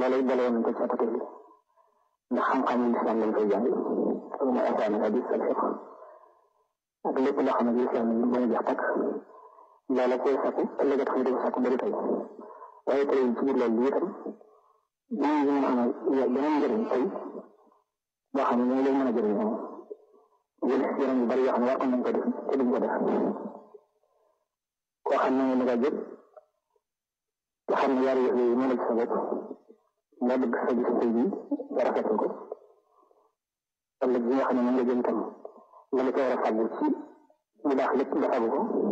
loolu it daloon nañ ko ci attaque bi ndax xam-xamu lislaam lañ koy jàng ak mooy alquran ak hadis ak fiq ak lépp loo xam ne lislaam yi ba mu jeex takk loola koy sakku ëllëg a tax ñu di ko sakku ba du tey waaye tey ci biir loolu bi itam dinañ mën a amal beneen njëriñ tey boo xam ne ñoo leen mën a jëriñ moom jël yeneen yu bari yoo xam ne war ko nañ ko def te duñ ko def koo xam ne nga jël nga xam ne yaar yooyu moo la ci sa bopp nga bëgg sa gis tey bii nga rafetal ko ëllëg bi nga xam ne moom nga jëm tam la la ko war a fàggu ci lu baax lépp nga fàggu ko